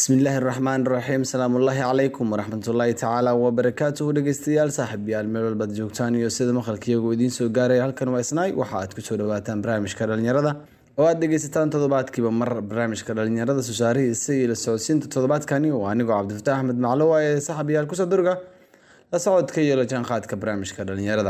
bismillaahi raxmaan raxiim salaamullaahi calaykum waraxmatullaahi tacaala wabarakaatuhu dhegeystayaal saaxiibayaal meel walbaad joogtaan iyo sida maqalkiiyagu idiin soo gaaraya halkan waa isnaay waxa aad kusoo dhawaataan barnaamijka dhalinyarada oo aad dhegeysataan toddobaadkiiba mar barnaamijka dhalinyarada susaarihiisa iyo la socodsiinta toddobaadkani oo anigoo cabdifataax axmed maclowa ee saaxiibayaal kusoo durga la socodka iyo la jaanqaadka barnaamijka dhalinyarada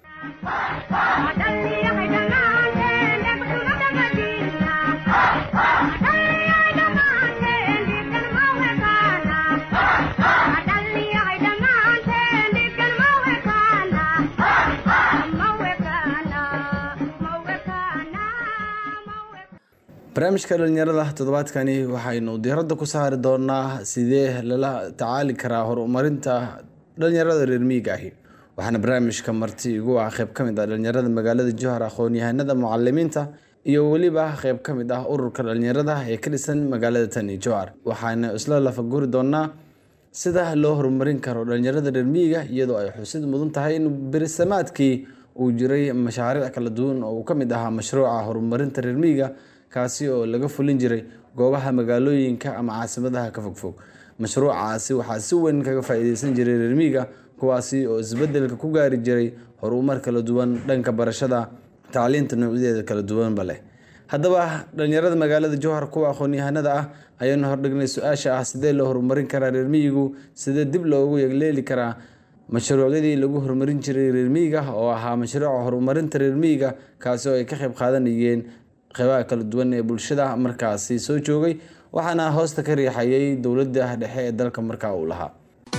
barnaamijka dhalinyarada toddobaadkani waxaynu diiradda ku saari doonaa sidee lala tacaali karaa horumarinta dhalinyarada reer miyiga ahi waxaana barnaamijka marti igu ah qeyb ka mid ah dhalinyarada magaalada jowhar aqoon-yahanada mucalimiinta iyo weliba qeyb ka mid ah ururka dhalinyarada ee ka dhisan magaalada tani jowhar waxaana isla lafaguri doonaa sida loo horumarin karo dhalinyarada reer miyiga iyadoo ay xusid mudan tahay in berisamaadkii uu jiray mashaariic kala duwan oo uu ka mid ahaa mashruuca horumarinta reer miyiga kaasi oo laga fulin jiray goobaha magaalooyinka ama caasimadaha ka fogfog mashruucaasi waxaa si weyn kaga faa-iideysan jiray reermiiga kuwaasi oo isbedelka ku gaari jiray horumar kala duwan dhanka barashada tacliinta noocyadeeda kala duwanba leh haddaba dhalinyarada magaalada jowhar kuwa aqoon-yahanada ah ayaanu hordhignay su-aasha ah sidee loo horumarin karaa reermiyigu sidee dib loogu yegleeli karaa mashruucyadii lagu horumarin jiray reermiyiga oo ahaa mashruuca horumarinta reermiyiga kaasi oo ay ka qeyb qaadanayeen qeybaha kala duwan ee bulshada markaasi soo joogay waxaana hoosta ka riixayay dowladda dhexe ee dalka markaa uu lahaa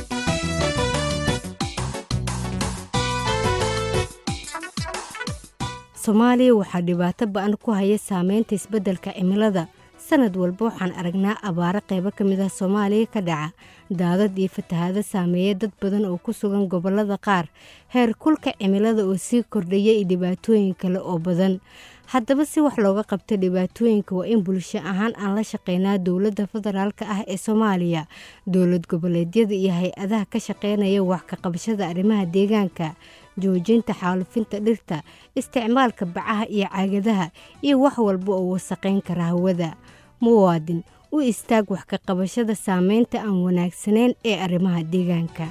soomaaliya waxaa dhibaato ba-an ku haya saameynta isbeddelka cimilada sanad walba waxaan aragnaa abaaro qeybo ka mid ah soomaaliya ka dhaca daadad iyo fatahaado saameeya dad badan oo ku sugan gobollada qaar heer kulka cimilada oo sii kordhaya iyo dhibaatooyin kale oo badan haddaba si wax looga qabto dhibaatooyinka waa in bulsho ahaan aan la shaqeynaa dowladda federaalka ah ee soomaaliya dowlad goboleedyada iyo hay-adaha ka shaqeynaya wax ka qabashada arrimaha deegaanka joojinta xaalufinta dhirta isticmaalka bacaha iyo caagadaha iyo wax walba oo wasaqayn kara hawada muwaadin u istaag wax ka qabashada saameynta aan wanaagsanayn ee arrimaha deegaanka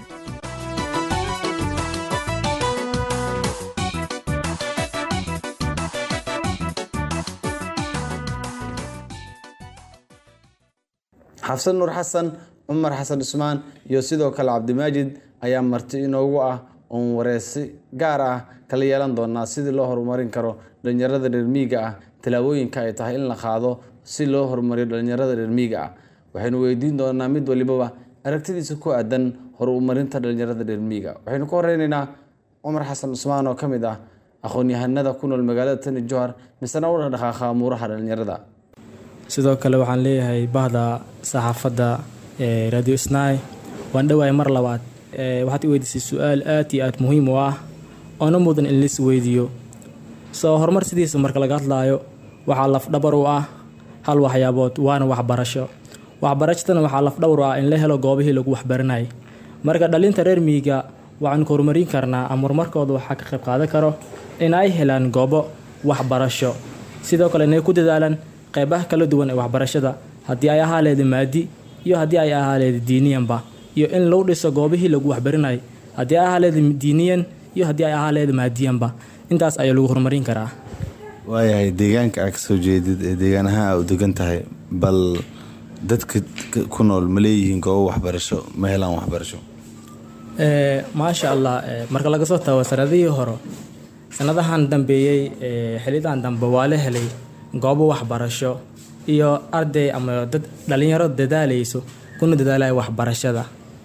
xafsan nuur xasan cumar xasan cusmaan iyo sidoo kale cabdimaajid ayaa marti inoogu ah oon wareysi gaar ah kala yeelan doonaa sidii loo horumarin karo dhalinyarada reermiiga ah tallaabooyinka ay tahay in la qaado si loo horumariyo dhalinyarada reermiiga ah waxaynu weydiin doonaa mid walibaba aragtidiisa ku aadan horumarinta dhalinyarada reermiiga waxaynu ka horeyneynaa cumar xasan cusmaan oo ka mid ah aqoon-yahanada ku nool magaalada tani johar misena u dhaqdhaqaaqa amuuraha dhalinyarada sidoo kale waxaan leeyahay bahda saxaafadda ee radio snai waan dhowahay mar labaad waxaad i weydiisay su-aal aad iyo aad muhiim u ah oona mudan in lais weydiiyo soo horumar sidiisa marka laga hadlaayo waxaa lafdhabar u ah hal waxyaabood waana waxbarasho waxbarashadana waxaa lafdhabar u ah in la helo goobihii lagu waxbaranayay marka dhalinta reer miyiga waxaanu ka horumarin karnaa ama horumarkooda waxaa ka qayb qaadan karo in ay helaan goobo waxbarasho sidoo kale inay ku dadaalaan qeybaha kala duwan ee waxbarashada haddii ay ahaa leeda maadi iyo haddii ay ahaa leeda diiniyanba iyo in lagu dhiso goobihii lagu waxbarinayay haddii ay ahaa leeda diiniyan iyo haddii ay ahaa leeda maadiyanba intaas ayaa lagu horumarin karaa waayahay deegaanka aa kasoo jeedid ee deegaanaha aa u degan tahay bal dadka ku nool ma leeyihiin goobo waxbarasho ma helaan waxbarasho maasha allah marka laga soo tago sanadihii hore sanadahan dambeeyey xilidan dambe waa la helay goobo waxbarasho iyo arday ama dad dhalinyaro dadaalayso kuna dadaalaya waxbarashada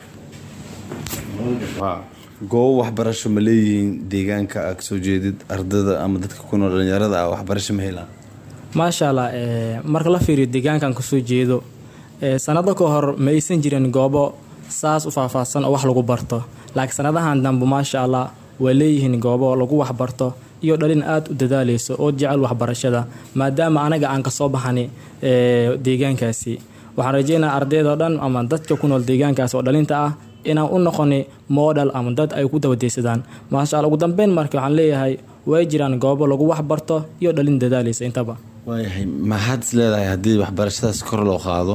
goobo waxbarasho ma leeyihiin deegaanka aa kasoo jeedid ardada ama dadka ku nool dhalinyarada ah waxbarasho ma helaan maasha allah marka la fiiriyo deegaankan kasoo jeedo sanado ka hor ma aysan jirin goobo saas u faahfaahsan oo wax lagu barto laakiin sanadahan dambe maasha allah waa leeyihiin goobo lagu waxbarto iyo dhalin aada u dadaalayso oo jecel waxbarashada maadaama anaga aan kasoo baxani deegaankaasi waxaan rajeynaa ardaydoo dhan ama dadka ku nool deegaankaas oo dhalinta ah inaan u noqoni model ama dad ay ku dabadeysadaan maasha alla ugu dambeyn marka waxaan leeyahay way jiraan goobo lagu waxbarto iyo dhalin dadaalaysa intaba waayahay maxaad is leedahay haddii waxbarashadaas kor loo qaado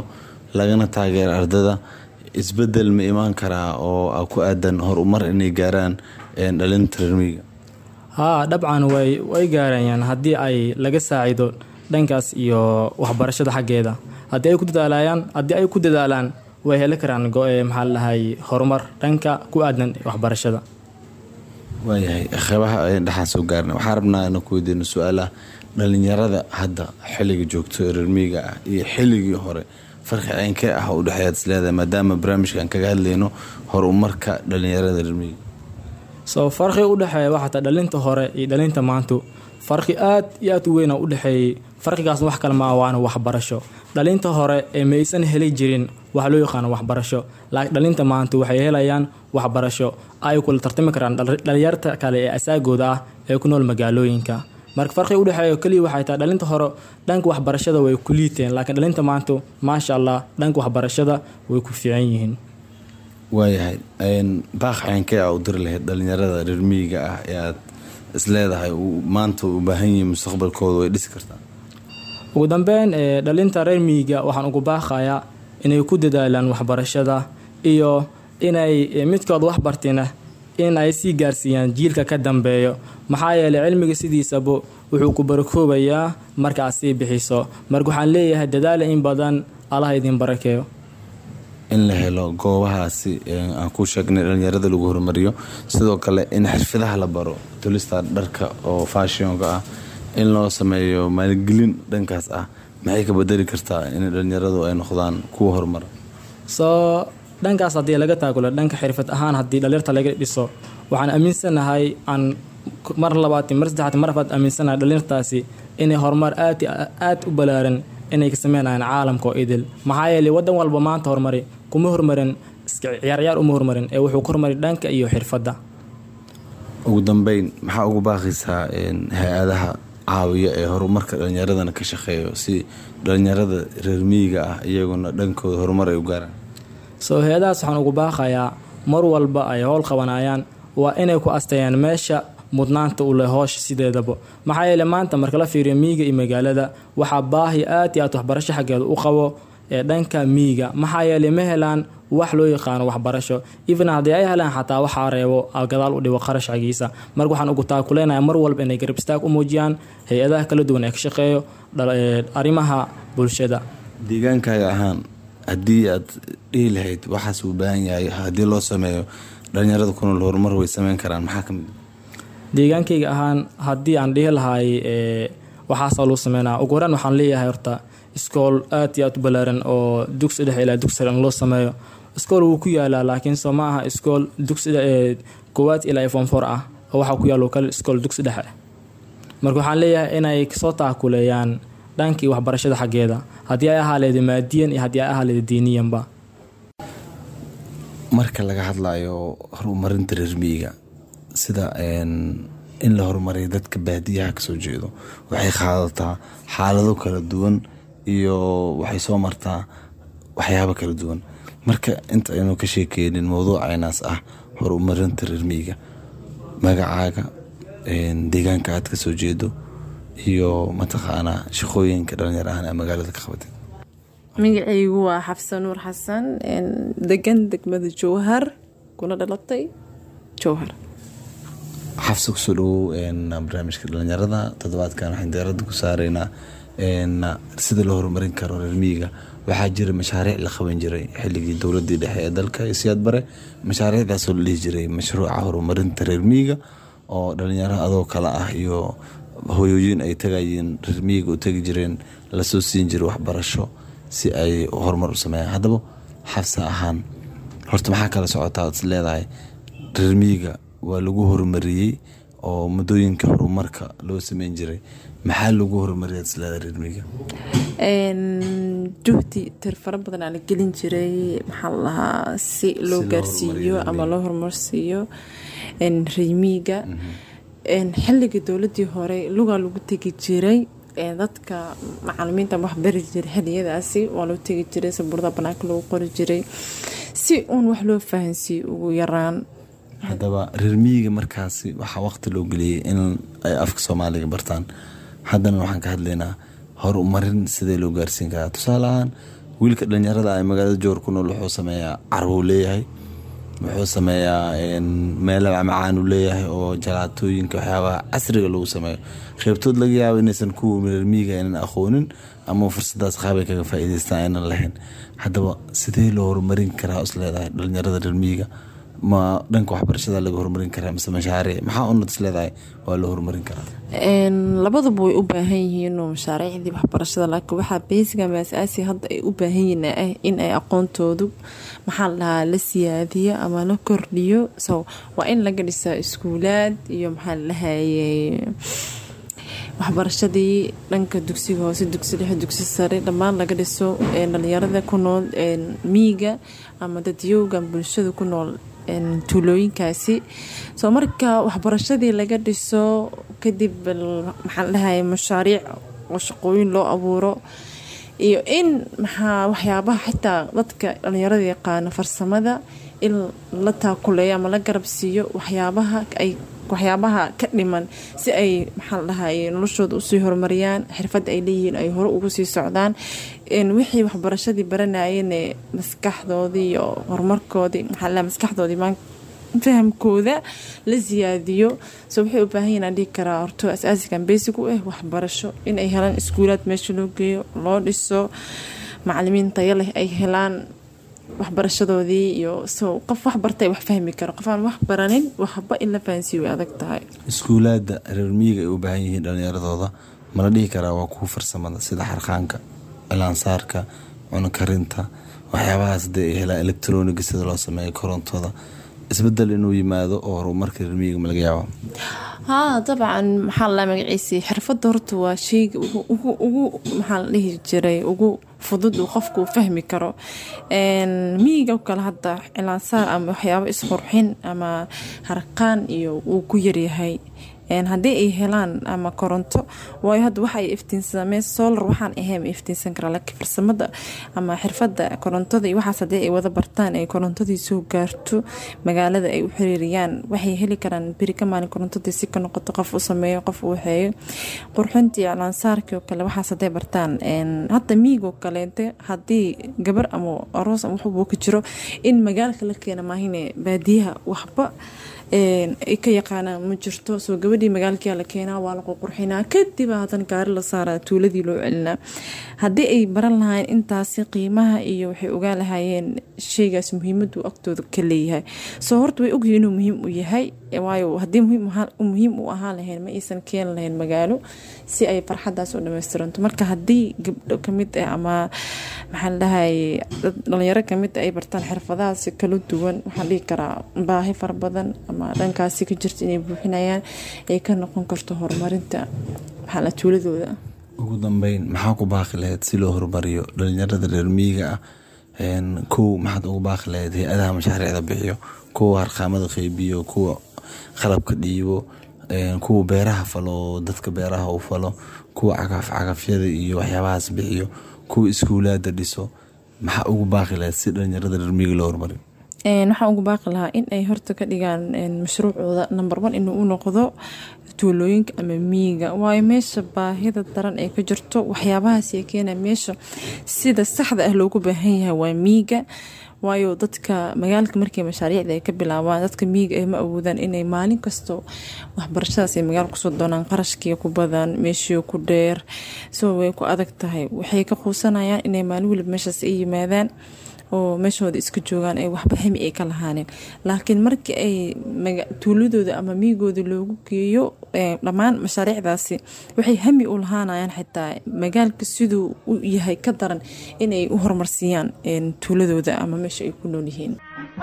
lagana taageero ardada isbedel ma imaan karaa oo ku aadan horumar inay gaaraan dhalinta reermiiga haa dabcan way way gaarayaan haddii ay laga saacido dhankaas iyo waxbarashada xaggeeda haddii ay ku dadaalayaan haddii ay ku dadaalaan way heli karaan maxaa la dhahay horumar dhanka ku aadan waxbarashada waayahay qeybaha dhexaan soo gaarna waxaan rabnaa inaan ku weydiino su-aalaha dhalinyarada hadda xilliga joogto ee reermiiga ah iyo xilligii hore farqi ceynkee ah u dhexeeyaad isleedahay maadaama barnaamijkan kaga hadlayno horumarka dhalinyarada reermiiga soo farqi u dhexeeya waxaata dhalinta hore iyo dhalinta maantu farqi aad iyo aad u weyn oo u dhexeeyey farqigaasna wax kale maa waana waxbarasho dhalinta hore ee maysan heli jirin waxa loo yaqaano waxbarasho laakiin dhalinta maanta waxay helayaan waxbarasho ay kula tartami karaan dhalinyarta kale ee asaagooda ah ee ku nool magaalooyinka marka farqiga udhexeeya keliya waxay tahay dhalinta hore dhanka waxbarashada way ku liiteen laakiin dhalinta maanta maasha allah dhanka waxbarashada way ku fiican yihiin waayahay baaq ceynkee a u diri lahayd dhalinyarada reermiyiga ah ee aad isleedahay maanta u baahan yihiin mustaqbalkooda way dhisi kartaa ugu dambeyn dhalinta reer miyiga waxaan ugu baaqayaa inay ku dadaalaan waxbarashada iyo inay midkood wax bartina in ay sii gaarsiiyaan jiilka ka dambeeyo maxaa yeelay cilmiga sidiisaba wuxuu ku barakoobayaa marka aad sii bixiso marka waxaan leeyahay dadaala in badan allaha idin barakeeyo in la helo goobahaasi aan ku sheegnay dhalinyarada lagu horumariyo sidoo kale in xirfadaha la baro tulista dharka oo fashionka ah in loo sameeyo maalgelin dhankaas ah maxay ka bedeli kartaa in dhalinyaradu ay noqdaan kuwa horumara soo dhankaas haddii laga taagulo dhanka xirfad ahaan haddii dhalinyarta laga dhiso waxaan aaminsanahay aan mar labaad mar saddexaad mar afaad aaminsanahay dhalinyartaasi inay horumar aad aad u balaaran inay ka sameynayaan caalamka oo idil maxaa yeelay wadan walba maanta horumari kuma horumarin ciyaarciyaar uma horumarin ee wuxuu ku horumari dhanka iyo xirfadda ugu dambeyn maxaa ugu baaqaysaa hay-adaha caawiya ee horumarka dhalinyaradana ka shaqeeyo si dhalinyarada reer miyiga ah iyaguna dhankooda horumar ay u gaaraan soo hay-adahaas waxaan ugu baaqayaa mar walba ay howl qabanayaan waa inay ku asteeyaan meesha mudnaanta u leh hoosha sideedaba maxaa yeele maanta marka la fiiriyo miyiga iyo magaalada waxaa baahi aad iyo aad waxbarasho xaggeeda u qabo ee dhanka miyiga maxaa yeeley ma helaan wax loo yaqaano waxbarasho even haddii ay helaan xataa waxaa reebo gadaal u dhibo qarashcagiisa marka waxaan ugu taakuleynaya mar walba inay garab istaag u muujiyaan hay-adaha kala duwan ee ka shaqeeyo arrimaha bulshada deegaankaaga ahaan haddii aad dhihi lahayd waxaas uu baahan yahay haddii loo sameeyo dhalinyarada ku nool horumar way sameyn karaan maxaa ka mid deegaankayga ahaan haddii aan dhihi lahay waxaasoo lagu sameynaa ugu horaan waxaan leeyahay horta iskool aad iyo aad u balaaran oo dugsi dhexe ilaa dugsi sare in loo sameeyo iskool wuu ku yaalaa laakiin soo ma aha iskool dugsi koowaad ilaa form four ah oo waxaa ku yaalo kale iskool dugsi dhexe marka waxaan leeyahay inay kasoo taakuleeyaan dhankii waxbarashada xaggeeda haddii ay ahaa leeda maadiyan iyo haddii ay ahaa leeda diiniyanba marka laga hadlayo horumarinta reermiyiga sida in la horumariyo dadka baadiyaha kasoo jeedo waxay qaadataa xaalado kala duwan iyo waxay soo martaa waxyaabo kala duwan marka inta aynu ka sheekeynin mowduucaynaas ah horumarinta reermiyiga magacaaga deegaanka aad kasoo jeedo iyo mataqaanaa shaqooyinka dhalinyar ahaan ee magaalada ka qabatay magacaygu waa xafsan nuur xasan degan degmada jowhar kuna dhalatay jowhar xafsa kusoo dhawow barnaamijka dhalinyarada toddobaadkan waxaan diyaarada ku saaraynaa sida loo horumarin karo reermiyiga waxaa jira mashaariic la qaban jiray xilligii dowladii dhexe ee dalka iyo siyaad bare mashaariicdaasoo la dhihi jiray mashruuca horumarinta reermiyiga oo dhalinyaro adoo kale ah iyo hoyooyin ay tagayiin reermiyiga u tegi jireen lasoo siin jiray waxbarasho si ay horumar u sameeyaan haddaba xafsa ahaan horta maxaa kala socotaa is leedahay reermiyiga waa lagu horumariyey oo muddooyinka horumarka loo sameyn jiray maxaa lagu horumariya is leedahay reermiyiga juhdi tir fara badan aa la gelin jiray maxaa la lahaa si loo gaarsiiyo ama loo horumarsiiyo reermiyiga xilligii dowladii hore lugaa lagu tegi jiray dadka macalimiinta waxbari jiray xiliyadaasi waa loo tegi jiray sabuurada banaanka lagu qori jiray si uun wax loo fahansiiyo ugu yaraan haddaba reermiyiga markaasi waxaa waqti loo geliyey in ay afka soomaaliga bartaan haddana waxaan ka hadlaynaa horumarin sidee loo gaarsiin karaa tusaale ahaan wiilka dhalinyarada ee magaalada joor ku nool wuxuu sameeyaa carwuu leeyahay wuxuu sameeyaa meelo macmacaan uu leeyahay oo jalaatooyinka waxyaabaha casriga lagu sameeyo qeybtood laga yaabo inaysan kuwa reermiiga aynan aqoonin ama fursadaas qaabay kaga faa'iidaystaan aynan lahayn haddaba sidee loo horumarin karaa is leedahay dhalinyarada reermiiga ma dhanka waxbarashada laga horumarin karaa mise mashaariic maxaa unad is leedahay waa loo horumarin karaa labaduba way u baahan yihiin mashaariicdii waxbarashada laakiin waxaa beysiga maasaasi hadda ay u baahan yihiin ah in ay aqoontoodu maxaa la dhahaa la siyaadiyo ama la kordhiyo so waa in laga dhisaa iskuulaad iyo maxaa la dhahaye waxbarashadii dhanka dugsiga hoose dugsi dhexe dugsi sare dhammaan laga dhiso dhalinyarada ku nool miiga ama dadyowga bulshada ku nool tuulooyinkaasi soo marka waxbarashadii laga dhiso kadib maxaa la dhahaye mashaariic oo shaqooyin loo abuuro iyo in maxaa waxyaabaha xitaa dadka dhalinyarada yaqaano farsamada in la taakuleeyo ama la garab siiyo waxyaabaha ay waxyaabaha ka dhiman si ay maxaa la dhahaye noloshooda usii horumariyaan xirfadda ay leeyihiin ay hore ugu sii socdaan wixii waxbarashadii baranayeen maskaxdoodii iyo horumarkoodii maxaa la maskaxdoodii fahamkooda la siyaadiyo so waxay u baahan yihin aan dhihi karaa horto asaasigan basic u ah waxbarasho inay helaan iskuulaad meesha loo geeyo loo dhiso macalimiin tayo leh ay helaan waxbarashadoodii iyo so qof wax bartay wax fahmi karo qof aan wax baranin waxba in la fahansiiyo way adag tahay iskuulaada reer miyiga ay u baahan yihiin dhalinyaradooda mala dhihi karaa waa kuwa farsamada sida xarqaanka cilaansaarka cunukarinta waxyaabahaas dee ay helaan electroniga sida loo sameeyo korontooda isbedel inuu yimaado oo horumarka reer miyiga ma laga yaaba haa dabcan maxaa la magaciisii xirfadda horta waa sheyga ugu maxaa la dhihi jiray ugu fudud uu qofku u fahmi karo miyiga kale hadda cilaansaar ama waxyaabo isqurxin ama harqaan iyo uu ku yaryahay haddii ay helaan ama koronto waayo hadda waxa ay iftiinsameen solar waxaan ahayn iftiinsan karaa laakiin farsamada ama xirfadda korontada iyo waxaas haddii ay wada bartaan ay korontadii soo gaarto magaalada ay u xiriiriyaan waxay heli karaan beri ka maalin korontadii si ka noqoto qof u sameeyo qof u waxeeyo qurxintii iclaansaarkii oo kale waxaas hadday bartaan hadda miigoo kaleente haddii gabar ama aroos ama waxbuu ka jiro in magaalka la keena maahine baadiyaha waxba ay ka yaqaanaan ma jirto soo gabadhii magaalkia la keenaa waa la qurqurxinaa kadib hadan gaari la saaraa tuuladii loo celinaa haddii ay baran lahayn intaasi qiimaha iyo waxay ogaan lahaayeen sheygaas muhiimadu agtooda ka leeyahay soo horta way ogyihin inuu muhiim u yahay waayo haddii muhiim u ahaan lahayn ma aysan keeni lahayn magaalo si ay farxadaas u dhamaystiranto marka haddii gabdho kamid ah ama maxaa ladhahay dhalinyaro kamid ay bartaan xirfadahaasi kala duwan waxaan dhihi karaa baahi fara badan ama dhankaasi ka jirta inay buuxinayaan ay ka noqon karto horumarinta maxaa tuuladooda ugu dambeyn maxaa ku baaqi lahayd si loo horumariyo dhalinyarada reer miyiga ah kow maxaad ugu baaqi lahayd hay-adaha mashaariicda bixiyo kuwa harqaamada qeybiyo kuwa qalabka dhiibo kuwa beeraha falo dadka beeraha u falo kuwa cagaf cagafyada iyo waxyaabahaas bixiyo kuwa iskuulaada dhiso maxaa ugu baaqi lahayd si dhalinyarada reer miyiga loo horumariyo waxaan ugu baaqi lahaa in ay horta ka dhigaan mashruucooda number one inuu u noqdo tuulooyinka ama miyiga waayo meesha baahida daran ee ka jirto waxyaabahaas ee keena meesha sida saxda ah loogu baahan yahay waa miyiga waayo dadka magaalka markay mashaariicda ay ka bilaabaan dadka miyiga ay ma awoodaan inay maalin kasto waxbarashadaas ay magaala kusoo doonaan qarashkii ku badan meeshii ku dheer soo way ku adag tahay waxay ka quusanayaan inay maalin weliba meeshaas ay yimaadaan oo meeshooda iska joogaan ay waxba hami ay ka lahaaneen laakiin markii ay tuuladooda ama miyigooda loogu geeyo dhammaan mashaariicdaasi waxay hami u lahaanayaan xitaa magaalka siduu u yahay ka daran inay u horumarsiiyaan tuuladooda ama meesha ay ku nool yihiin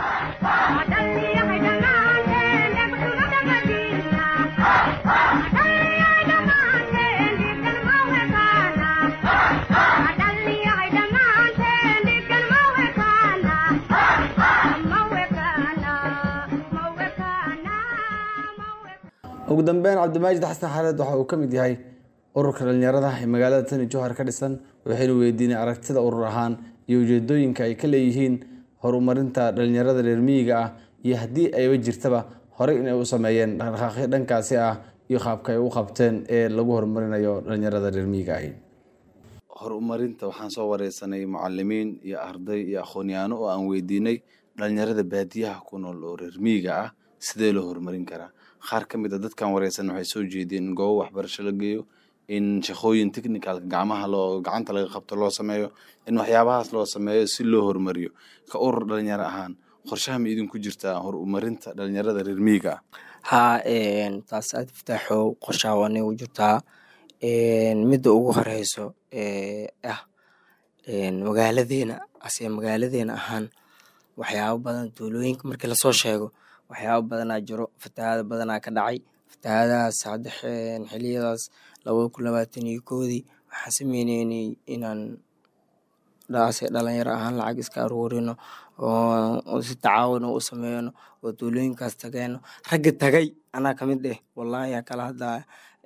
ugu dambeyn cabdimaajid xasan xareed waxa uu ka mid yahay ururka dhalinyarada ee magaalada tani jowhar ka dhisan waxaynu weydiinay aragtida urur ahaan iyo ujeedooyinka ay ka leeyihiin horumarinta dhalinyarada reer miyiga ah iyo haddii ayba jirtaba horey inay u sameeyeen dhaqdhaqaaqyo dhankaasi ah iyo qaabka ay u qabteen ee lagu horumarinayo dhalinyarada reer miyiga ahi horumarinta waxaan soo wareysanay mucalimiin iyo arday iyo aqoonyaano oo aan weydiinay dhalinyarada baadiyaha ku nool oo reer miyiga ah sidee loo horumarin karaa qaar ka mid a dadkan wareysan waxay soo jeediyeen in goobo waxbarasho la geeyo in shaqooyin technicalka gacmaha loo gacanta laga qabto loo sameeyo in waxyaabahaas loo sameeyo si loo horumariyo ka urur dhalinyaro ahaan qorshaha ma idinku jirtaa horumarinta dhalinyarada reer miyiga ah haa taas aad iftaaxow qorshaha waa nagu jirtaa midda ugu horeyso ah magaaladeena ase magaaladeena ahaan waxyaabo badan tuulooyinka markii lasoo sheego waxyaabo badanaa jiro fatahaada badanaa ka dhacay fatahaadahaas hadda xiliyadaas labada kun labaatan iyo koodii waxaan sameyneynay inaan ase dhalinyaro ahaan lacag iska aruurino oo si tacaawuna u sameyno oo tuulooyinkaas tageeno ragga tagay anaa kamid eh wallahi yaa kala hadlaya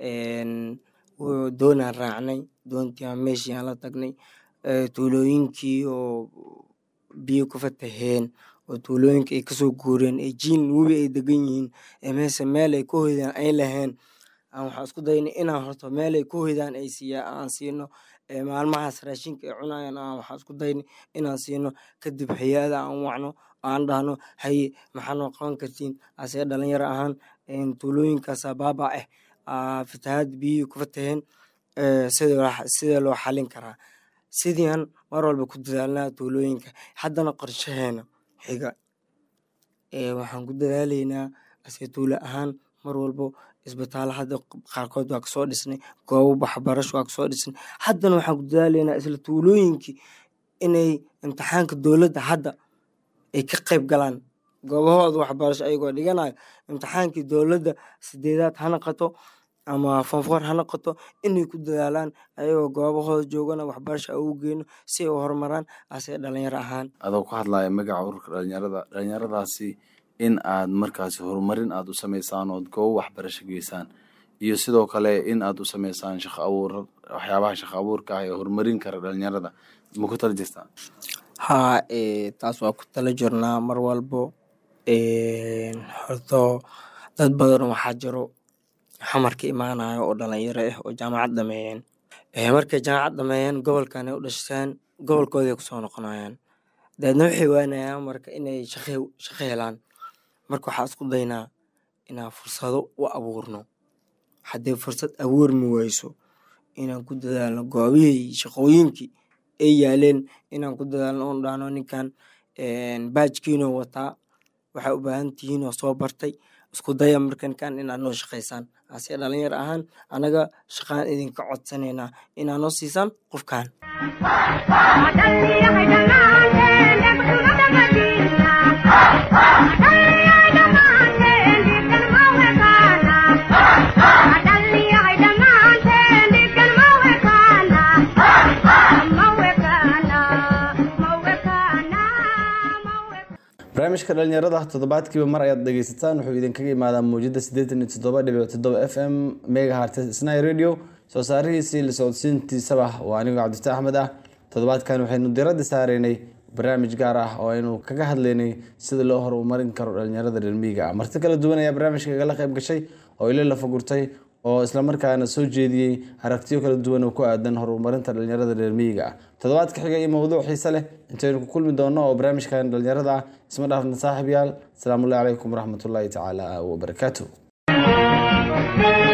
doonaan raacnay doontiiaan meeshiiaan la tagnay tuulooyinkii oo biyo ku fataheen oo tuulooyinka ay kasoo guureen ee jiin webi ay degan yihiin ee meese meel ay ku hoydaan ay laheen aan waxaan isku daynay inaan horto meel ay ku hoydaan ay siiya aan siino maalmahaas raashinka ay cunayaan aan waxaan isku daynay inaan siino kadib hay-ada aan wacno aan dhahno haye maxaa noo qaban kartiin asee dhalinyaro ahaan tuulooyinkaasa baaba ah fatahaad biyihii ku fataheen sidee loo xalin karaa sidiian mar walba ku dadaalnaa tuulooyinka haddana qorshaheena xiga waxaan ku dadaaleynaa ase tuulo ahaan mar walbo isbitaalo hadda qaarkood waa kasoo dhisnay goobo waxbarasho waa kasoo dhisnay haddana waxaan ku dadaaleynaa isla tuulooyinkii inay imtixaanka dowladda hadda ay ka qayb galaan goobahooda waxbarasho ayagoo dhiganayo imtixaankii dowladda sideedaad ha noqoto ama fonfoor ha noqoto inay ku dadaalaan ayagoo goobahooda joogana waxbarasho ugu geyno si ay u horumaraan ase dhalinyaro ahaan adoo ku hadlaya magaca ururka dhalinyarada dhalinyaradaasi in aad markaasi horumarin aad u sameysaan ood goobo waxbarasho geysaan iyo sidoo kale in aad u sameysaan shaqo abuur waxyaabaha shaqo abuurka ah ee horumarin kara dhalinyarada ma ku tala jirtaa haa taas waa ku tala jirnaa mar walbo horto dad badan waxaa jiro xamarka imaanayo oo dhalinyaro ah oo jaamacad dhameeyeen markay jaamacad dhameeyeen gobolkan ay u dhashteen gobolkooday kusoo noqonayaan dabeedna waxay waanayaan marka inay shaqo helaan marka waxaa isku daynaa inaan fursado u abuurno haddii fursad abuurmi weyso inaan ku dadaalno goobihii shaqooyinkii ay yaaleen inaan ku dadaalno oon dhahno ninkan baajkiinoo wataa waxay u baahan tihiin oo soo bartay isku daya marka ninkan inaad noo shaqaysaan ase dhalinyar ahaan anaga shaqaan idinka codsanaynaa inaad noo siisaan qofkan barnaamijka dhalinyarada toddobaadkiiba mar ayaad dhegeysataan wuxuu idinkaga imaadaa muujada siddeetan iyo toddoba dhibic toddoba f m megahartes sny radio soo saarihiisii la socodsiintiisaba waa anigoo cabdifta axmed ah toddobaadkan waxaynu diradda saareynay barnaamij gaar ah oo aynu kaga hadlaynay sida loo horumarin karo dhalinyarada reermiyiga ah marti kala duwan ayaa barnaamijka igala qayb gashay oo ilo la fagurtay oo islamarkaana soo jeediyey aragtiyo kala duwan oo ku aadan horumarinta dhalinyarada reermiyiga ah toddobaadka xiga iyo mowduuc xiise leh intaynu ku kulmi doono oo barnaamijkan dhalinyarada ah isma dhaafna saaxiib yaal asalaamullahi calaykum waraxmatullaahi tacaala wabarakaatu